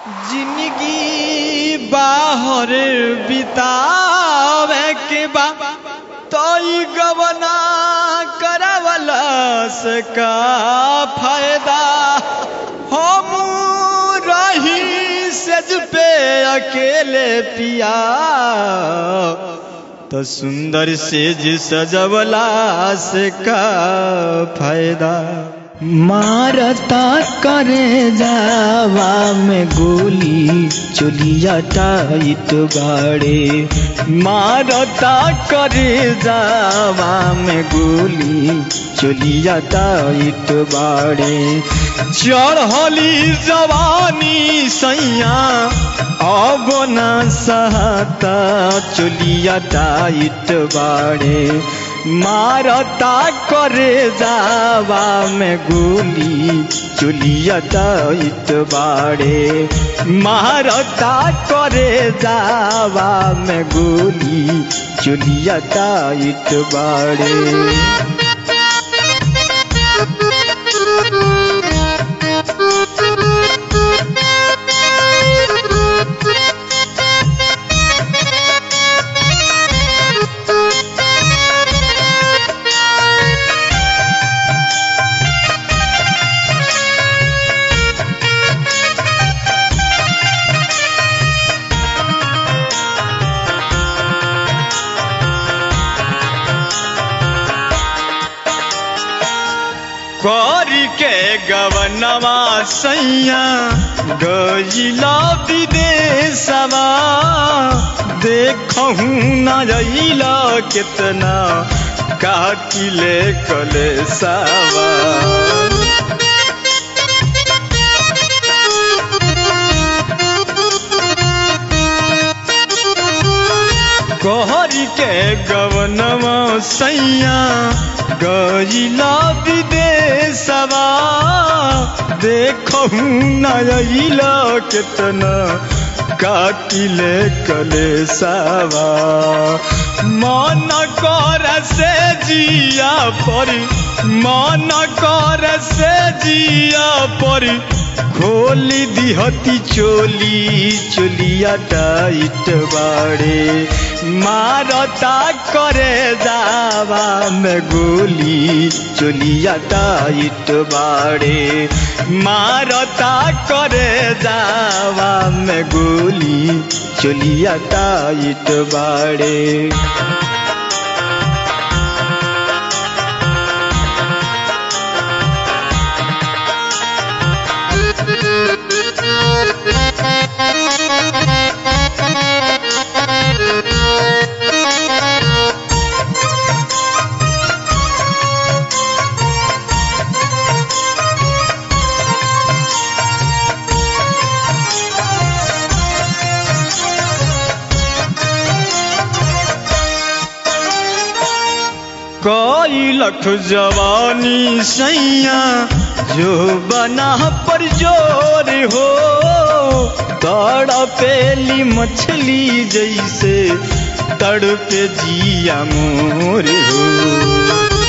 जिंदगी बाहर बितावे के बा तो ई गवना करावला से का फायदा हम रही सज पे अकेले पिया तो सुंदर सेज सजवला से का फायदा मारता करे जावा में गोली चुलिया टाइट बाड़े मारता करे जावा में गोली चुलिया टाइट बाड़े चढ़ली जवानी सैया अब न सहता चुलिया टाइट बाड़े मारता करे जावा में गोली चुलिया टाइट बाड़े मारता करे जावा में गोली चुलिया टाइट बाड़े करी के गवनवा सैया गजिला विदेशवा देखहू न जइला कितना काटिले कलेसावा कहरी के गवनवा सैया गजिला विदेशवा देखहू नइला कितना काटिले कलेसावा मन कर से जिया परी मन कर से जिया परी खोली दिहती चोली चोलिया टाइट बाड़े मारता करे जावा में गोली चोलिया टाइट बाड़े मारता करे जावा में गोली चोलिया टाइट बाड़े कई लख जवानी सैया जो बना पर जोर हो तड़पेली मछली जैसे तड़पे जिया मोर हो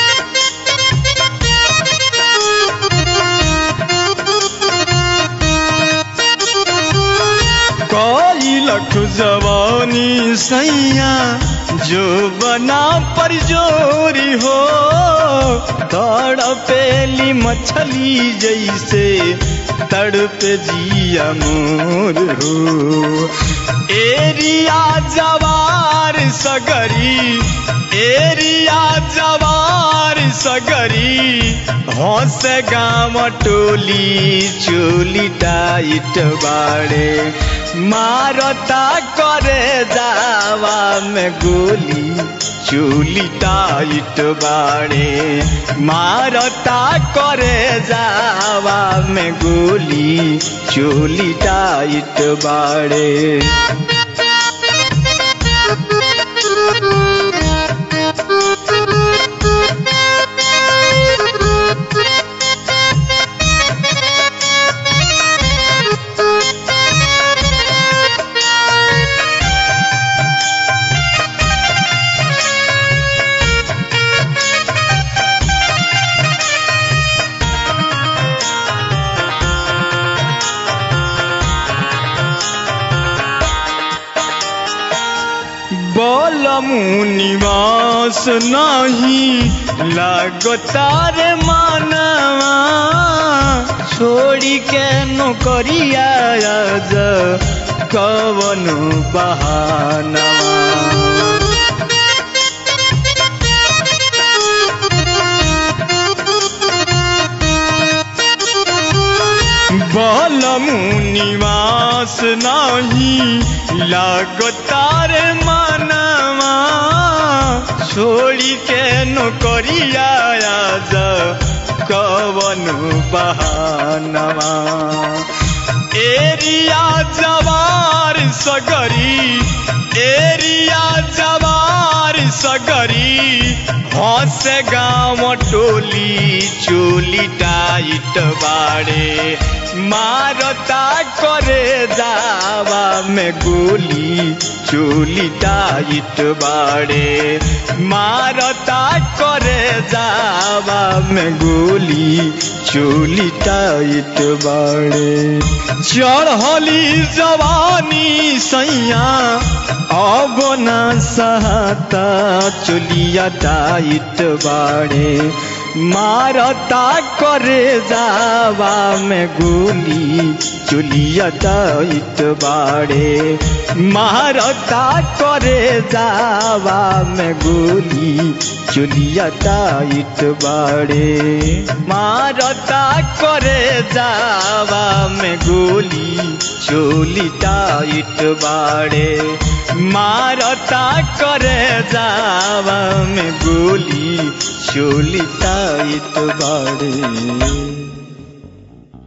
कई लख जवानी सैया जो बना पर जोरी हो तड़पेली मछली जैसे तड़पे जिया मोर हो एरिया जवार सगरी एरिया जवार सगरी हंस गाम टोली चोली टाइट बाड़े मारता करे जावा में गोली चूली टाइट बाड़े मारता करे जावा में गोली चूली टाइट बाड़े बलमु निवास नहीं लागतार मानवा छोड़ी के नौकरिया आज कवन बहाना बलमु निवास नहीं लागतार मानवा छोड़ी के नौकरिया आज कवन बहानवा एरिया जवार सगरी एरिया जवार सगरी हंस गाँव टोली चोली टाइट बाड़े मारता करे जावा में गोली चोली टाइट बाड़े मारता करे जावा में गोली चोली टाइट बाड़े चढ़ली जवानी सैया अब न सहता चोलिया टाइट बाड़े मारता करे जावा में गोली चुलिया टाइट बाड़े मारता करे जावा में गोली चुलिया टाइट बाड़े मारता करे जावा में गोली चोली टाइट बाड़े मारता करे जावा में गोली चोली टाइट बाड़े